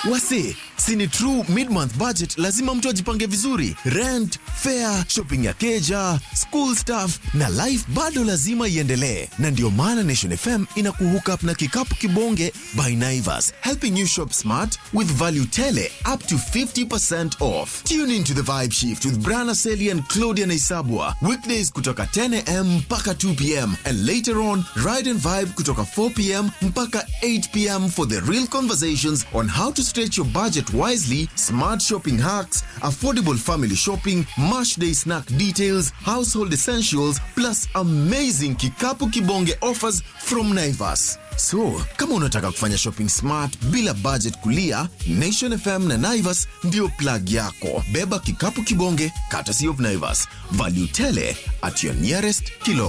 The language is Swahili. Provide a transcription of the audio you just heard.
Wase, sini true mid-month budget, lazima mtu ajipange vizuri. Rent, fare, shopping ya keja, school stuff na life bado lazima iendelee, na ndio maana Nation FM ina kuhook up na kikapu kibonge by Naivas, helping you shop smart with value tele up to 50% off. Tune into the vibe shift with Brana Seli and Claudia Naisabwa weekdays kutoka 10 am mpaka 2 pm and later on ride and vibe kutoka 4 pm mpaka 8 pm for the real conversations on how to stretch your budget wisely, smart shopping hacks, affordable family shopping, mash day snack details, household essentials, plus amazing kikapu kibonge offers from Naivas. So, kama unataka kufanya shopping smart bila budget kulia, Nation FM na Naivas ndio plug yako. Beba kikapu kibonge, courtesy of Naivas. Value tele at your nearest kilo.